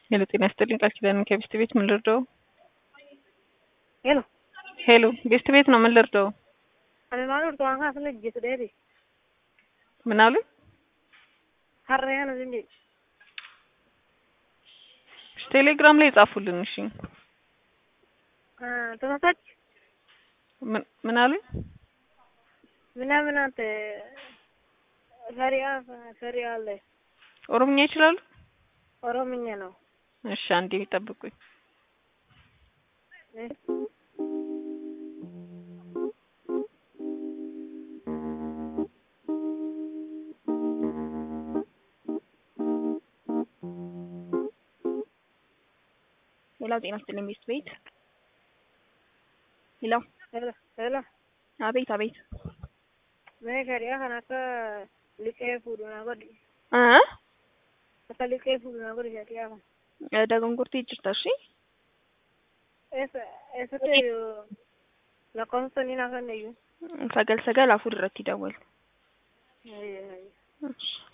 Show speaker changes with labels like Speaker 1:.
Speaker 1: ሄሎ ጤና ይስጥልኝ ቃል ኪዳን ከቤስት ቤት ምን ልርዳው?
Speaker 2: ሄሎ
Speaker 1: ሄሎ ቤስት ቤት ነው ምን ልርዳው?
Speaker 2: ani maal urtu waan kaasna jeetu dheeri
Speaker 1: ምን አሉ?
Speaker 2: harree kana sin jedhi
Speaker 1: ቴሌግራም ላይ ጻፉልን። እሺ
Speaker 2: ተሳሳች
Speaker 1: ምን ምን አሉ?
Speaker 2: ምናምን አንተ ፈሪያ ፈሪያ አለ
Speaker 1: ኦሮምኛ ይችላሉ?
Speaker 2: ኦሮምኛ ነው
Speaker 1: እሺ አንዴ ይጠብቁኝ። ሌላው ጤና ይስጥልኝ ቤስት ቤት ሄሎ
Speaker 2: ሄሎ ሄሎ
Speaker 1: አቤት አቤት
Speaker 2: mee feriyaa kana akka liqee fuudhu naa godhi
Speaker 1: እ
Speaker 2: akka liqee fuudhu naa godhi feriyaa kana
Speaker 1: ደገንጉርቲ ጅርታ እሺ
Speaker 2: eessa eessatti lakkoofsa ni naa kennayyuu
Speaker 1: ሰገል ሰገል አፉ ድረት ይደወል
Speaker 2: Ayyo, ayyo.
Speaker 1: እሺ